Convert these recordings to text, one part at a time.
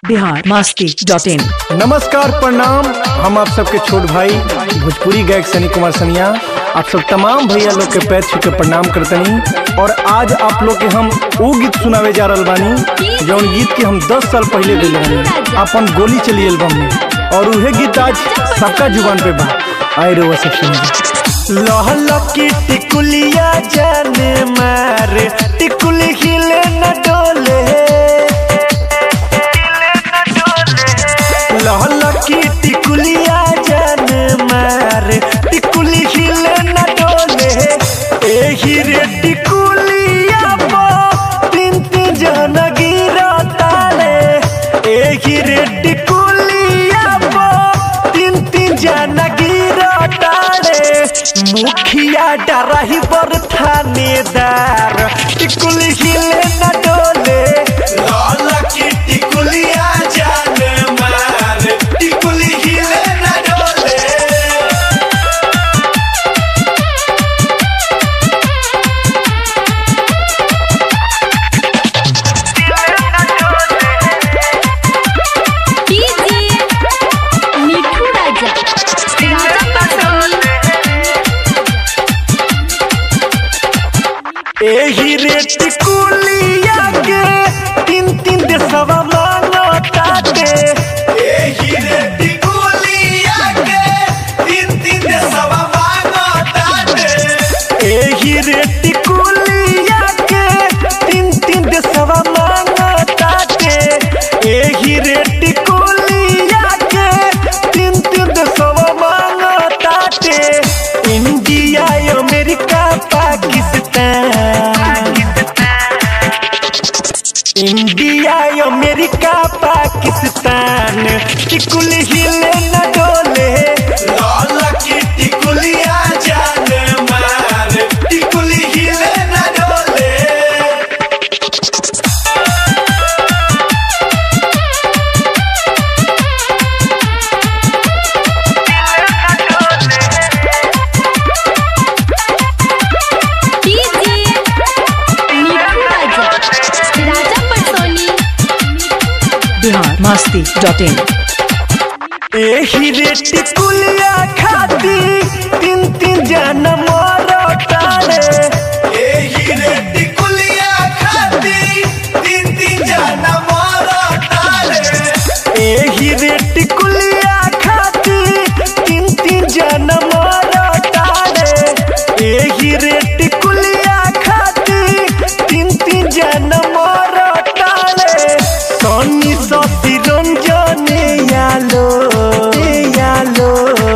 Bihar Masti dot in नमस्कार प्रणाम हम आप सबके छोट भाई भोजपुरी गायक सनी कुमार सनिया आप सब तमाम भैया लोग के पैर छू के प्रणाम करतनी और आज आप लोग के हम वो गीत सुनावे जा रहल बानी जौन गीत के हम 10 साल पहले दिले बानी अपन गोली चली एल्बम में और उहे गीत आज सबका जुबान पे बा आए रे वो सब सुनिए लहल की टिकुलिया जाने मारे टिकुली हिले न डोले लहल की टिकुलिया जान मार टिकुली हिले न डोले एही रे टिकुलिया पो तीन तीन जन गिरा ताले एही रे टिकुलिया पो तीन तीन जन गिरा ताले मुखिया डराही बर थानेदार टिकुली हिले न डोले लाल की टिकुलिया जान मार टिकुली हिले न डोले डीजे मिठू राजा राजा पटौनी एही रेट कुलिया के तीन तीन देशवा मांगताते एही रेट कुलिया के तीन तीन देशवा मांगताते एही रेट कुलिया के तीन तीन देशवा मांगताते एही रेट कुलिया के तीन तीन देशवा मांगताते India America Pakistan India America Pakistan टिकुल हिले न डोले लाल की टिकुलिया जान मार टिकुल हिले न डोले डीजे मिठू राजा राजा पटौनी बिहार मस्ती डॉट इन एही रेट कुलिया खाती तीन तीन जन मरतारे एही रेट कुलिया खाती तीन तीन जन मरतारे एही रेट कुलिया खाती तीन तीन जन मरतारे एही रेट कुलिया खाती तीन तीन जन मरतारे सनी सती रंजन यालो यालो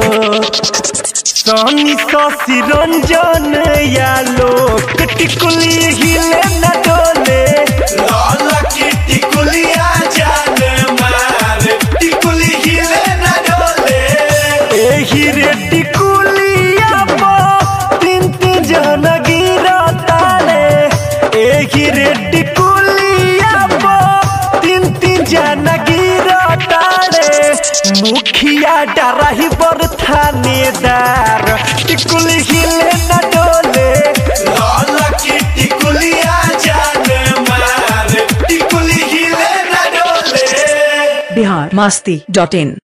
सनी ससी रंजन यालो टिकुली हिले न डोले लाल की टिकुलिया जान मार टिकुली हिले न डोले एही रे टिकुलिया पो तीन तीन जन गिरा ताले एही रे टिकुलिया पो तीन तीन जन गिरा ताले मुखिया डराही बर थानेदार टिकुली हिले न डोले लाल की टिकुलिया जान मार टिकुली हिले न डोले बिहार मस्ती डॉट इन